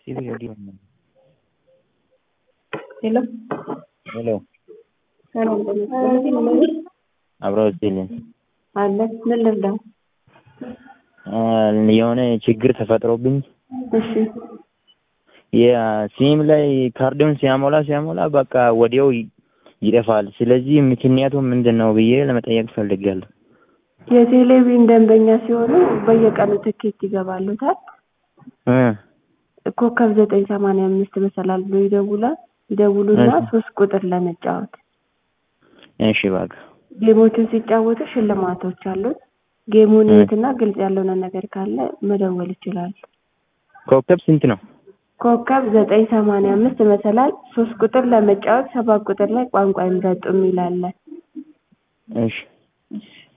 ሄሎ ሄሎ ሰላም ጤና አብረው ይስጥልኝ። አለ ምን ልርዳ? የሆነ ችግር ተፈጥሮብኝ እሺ የሲም ላይ ካርዱን ሲያሞላ ሲያሞላ በቃ ወዲያው ይጠፋል። ስለዚህ ምክንያቱ ምንድን ነው ብዬ ለመጠየቅ ፈልጋለሁ። የቴሌቪዥን ደንበኛ ሲሆኑ በየቀኑ ትኬት ይገባሉታል። እ ኮከብ ዘጠኝ ሰማንያ አምስት መሰላል ብሎ ይደውላል። ይደውሉና ሶስት ቁጥር ለመጫወት እሺ በቃ ጌሞችን ሲጫወቱ ሽልማቶች አሉት። ጌሙን ይዩትና ግልጽ ያልሆነ ነገር ካለ መደወል ይችላሉ። ኮከብ ስንት ነው? ኮከብ ዘጠኝ ሰማንያ አምስት መሰላል ሶስት ቁጥር ለመጫወት ሰባት ቁጥር ላይ ቋንቋ ይምረጡ የሚል አለ። እሺ እሺ